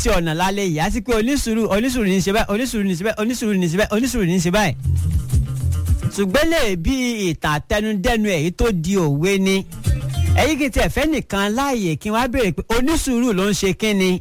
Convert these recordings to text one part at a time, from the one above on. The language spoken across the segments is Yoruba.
oríṣiríṣi ọ̀nà lálẹ́ yìí àti pé onísùúrù onísùúrù ní í ṣe báyìí onísùúrù ní í ṣe báyìí onísùúrù ní í ṣe báyìí onísùúrù ní í ṣe báyìí. ṣùgbọ́n lè bí ìtàn àtẹnudẹ́nu èyí tó di òwe ni ẹ̀yìn kìí tiẹ̀ fẹ́ nìkan láàyè kí wọ́n á béèrè pé onísùúrù ló ń ṣe kí ni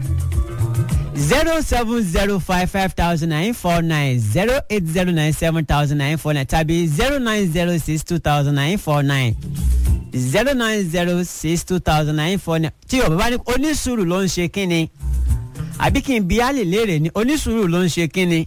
zero seven zero five five thousand nine four nine zero eight zero nine seven thousand nine four nine tàbí zero nine zero six two thousand nine four nine zero nine zero six two thousand nine four nine tí yorùbá bá ní onísùúrù ló ń ṣe kínni àbí kí n bí alè léèrè ní onísùúrù ló ń ṣe kínni.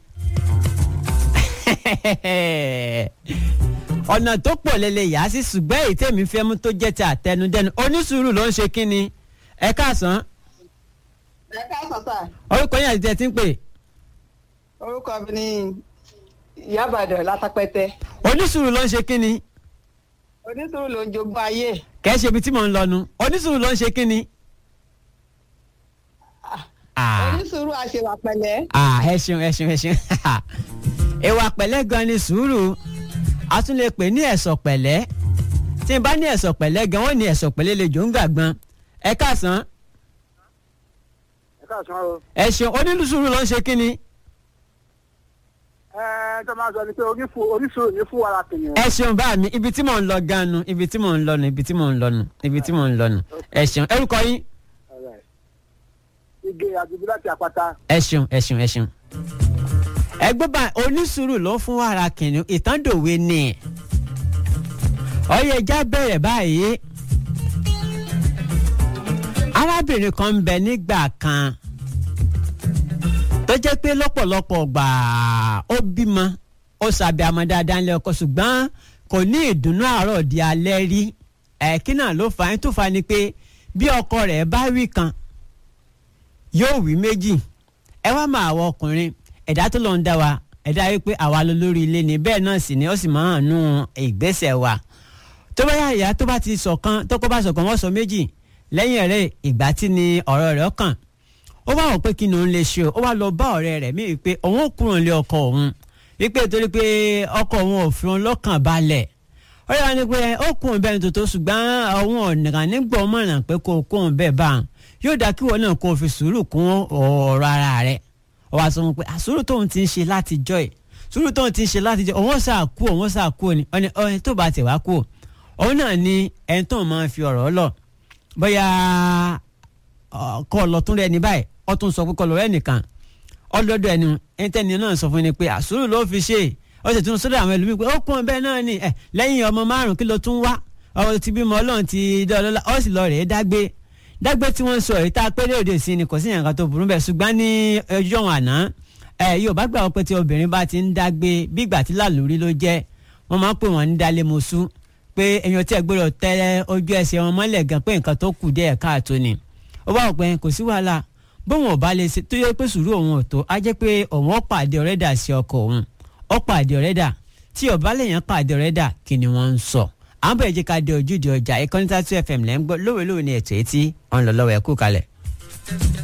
ọ̀nà tó pọ̀ lélẹ̀ yá sí ṣùgbọ́n èyí tèmi fẹ́ mú tó jẹ́ ti àtẹnudẹ́nu onísùúrù ló ń ṣe kínni ẹ káàsán ẹ káàsán sà orúkọ yín àti tẹ̀ tí ń pè orúkọ mi ni ìyábàdàn látàpẹtẹ onísùúrù ló ń ṣe kínni onísùúrù ló ń jogún ayé kẹ́ ṣe ibi tí mò ń lọ nu onísùúrù ló ń ṣe kínni. Ah. onísùúrù àṣewà pẹ̀lẹ́ Ah, ẹ ṣeun ẹ ṣeun ẹ ṣeun ìwà pẹ̀lẹ́ gan ni sùúrù a tún lè pè ní ẹ̀sọ̀ pẹ̀lẹ́ tí n bá ní ẹ̀sọ̀ pẹ̀lẹ́ gan wọ́n ní ẹ̀sọ̀ pẹ̀lẹ́ lè jò ń gbàgbọ́n ẹ káàsán ẹ káàsán o. ẹ ṣeun onílùsùúrù ló ń ṣe kínni ẹ tó máa sọ ni pé onífu oníṣòro ní fún wàrà kìnìún. ẹ ṣeun bá mi ibi tí mò ń lọ gan nu ibi tí mò ń lọ nu ibi tí mò ń lọ nu ibi tí mò ń lọ nu ẹ ṣeun orúkọ yín ige àdúgbò láti àpáta. ẹ ṣeun ẹ ṣeun ẹ ṣeun. ẹgbẹ́ bá onísùúrù ló fún wàrà kìnìún ìtàndòwe ni ọyẹ ẹja bẹ̀rẹ̀ báyìí arábìnrin kan ń bẹ nígbà kan tó jẹ́ pé lọ́pọ̀lọpọ̀ gbà ó bímọ ó sàbẹ̀ àmọ́ dáadáa ńlẹ̀ ọkọ ṣùgbọ́n kò ní ìdùnnú àárọ̀ di alẹ́ rí ẹ̀kí náà ló fà á tó fà á ni pé bí ọkọ rẹ̀ bá wí kan yóò wí méjì ẹ wá máa wọ ọkùnrin ẹ̀dá tó lọ ń dá wa ẹ̀dá yìí pé àwa ló lórí ilé ni bẹ́ẹ̀ náà sì ni ó sì máa ń nú ìgbésẹ̀ wa tó bá yà ìyá tó bá ti sọ̀kan tó kó bá sọ̀kan wọ́n sọ méjì lẹ́yìn ẹ̀rẹ́ ìgbà tí ni ọ̀rọ̀ rẹ̀ kàn ó wá wọ̀ pé kí ni òun lè ṣe o ó wá lọ bá ọ̀rẹ́ rẹ̀ mí wípé òun ò kúrò nílé ọkọ òun wípé torí pé ọkọ òun ò fi òun lọ́kàn balẹ̀ ó yà ni pé ó kún un bẹ́ẹ̀ tó tó ṣùgbọ́n òun ọ̀nà nígbà ọmọ náà pé kó kún un bẹ́ẹ̀ bá wọn yóò dá kí wọn náà kó o fi sùúrù kún ọ̀rọ̀ ara rẹ̀ ó wá sọ wọn pé àsùúrù tóun ti ń ṣe láti jọ́ ẹ̀ sùúrù tóun ti ń ṣe láti jọ́ òun ṣáà kú òun ṣáà kú ni ọ̀ni ọ̀ni tó bá tẹ̀ wá kú òun náà ni ẹni tóun máa ń fi ọ̀rọ̀ lọ bóyá kọ́ ọ lọ tún rẹ ní báyìí ọ tún sọ pé kọ́ lọ rẹ nìkan ọlọ́dọ̀ ẹni ẹni tẹ́ni náà sọ fún ni pé àsùúrù ló fi ṣe ó sì tún sọ́dọ̀ àwọn ẹlòmíì pé ó kún bẹ́ẹ̀ náà ni ẹ lẹ́yìn ọmọ márùn kí ló tún wá ọ ti bímọ ọlọ́run ti dá ọlọ́lá ọ sì lọ rèé dágbé dágbé tí wọ́n ń sọ èyí tá a pé lóde sí ni kò sí ìyànká tó burú bẹ́ẹ̀ ṣùgbọ́n ní ọjọ́ wọn àná ẹ yóò bá gbà wọ́n pé tí obìnrin bá ti ń dágbé bí ìgbà tí làlórí ló jẹ́ wọ́n máa ń pè wọ́n ní dálé mosú pé èèyàn tí ẹ gbọ́dọ̀ tẹ́ ojú ẹsẹ̀ wọn mọ́lẹ̀ gan pé nǹkan tó kù díẹ̀ káàtó ni ó bá wọ̀ pé kò sí wàhálà bóun ò bá lè ṣe tó yẹ pé sùúrù òun ò tó á jẹ́ pé òun ó pàdé ọ̀rẹ́dà sí ọkọ òun ó pàdé ọ̀rẹ́dà tí ọ̀bá lèèyàn pàdé ọ̀rẹ́dà kí ni wọ́n ń sọ à ń bẹ̀rẹ̀ jẹ́ ká dé ojúde ọjà ìkànnì tatu fm lẹ́ ń gbọ́ lówelówe ni ètò etí ọ̀n lọ lọ́wọ́ ẹ̀ kú kalẹ̀.